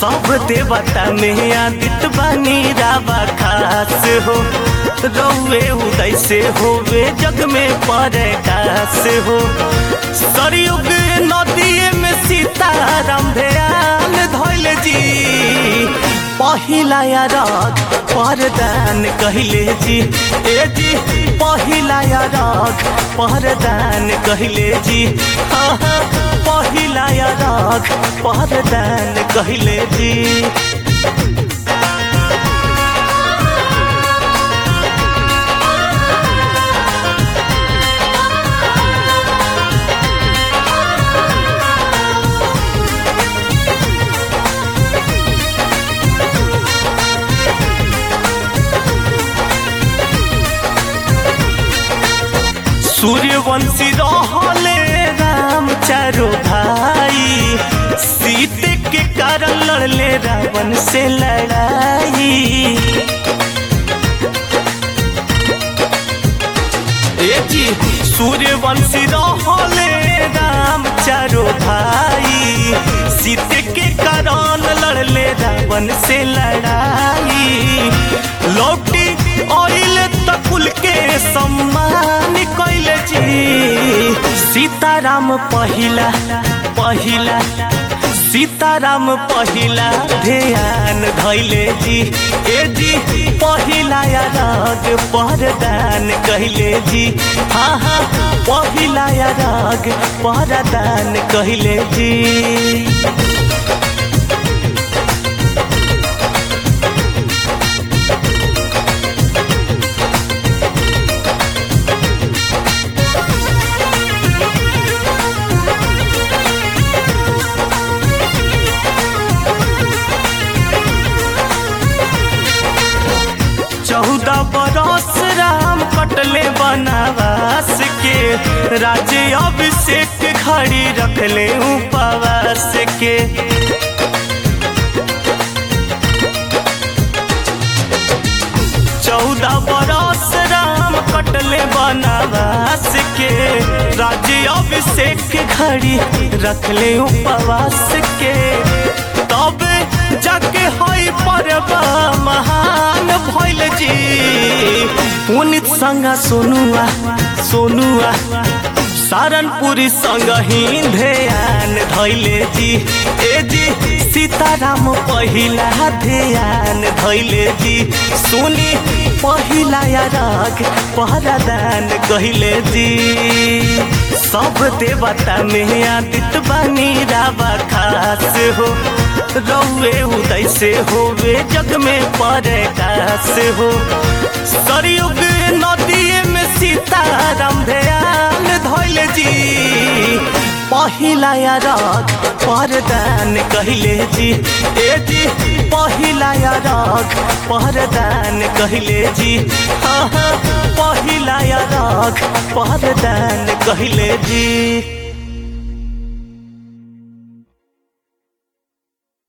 सब देवता में आदित बनी रावा खास हो रौवे उदय से होवे जग में परकाश हो सरयुग नदी में सीताराम ध्यान धैल जी पहिला राग परदान कहले जी ए जी पहिला राग परदान कहले जी हाँ हाँ पहिला राग परदान कहले जी सूर्यवंशी रहले राम चारो भाई सीते के कारण लड़ले रावण से लड़ाई ए जी सूर्यवंशी रहले राम चारो भाई सीते के कारण लड़ले रावण से लड़ाई लौटी ऑयल तकुल के सम्मान कैले जी सीताराम पहिला पहिला सीताराम पहिला ध्यान धैले जी ए जी पहिला राग परदान कहले जी हाँ हाँ पहिला राग परदान कहले जी चौदह बरस राम कटले बनावास के राज्य अभिषेक खड़ी रखले उपवास के चौदह बरस राम कटले बनावास के राज्य अभिषेक खड़ी रखले उपवास के तब जाके हई पर्व महान भैल जी पुनित संग सोनुआ सोनुआ सारनपुरी संग ही ध्यान धैले जी ए जी सीताराम पहिला ध्यान धैले जी सुनी पहिला राग पहरादान कहले जी सब देवता में आदित बनी रावा खास हो रौवे उदय से होवे जग में परकाश हो सरयुग नदी में सीताराम ध्यान धैल जी पहिला राग परदान कहले जी ए जी पहिला राग परदान कहले जी हाँ हाँ पहिला राग परदान कहले जी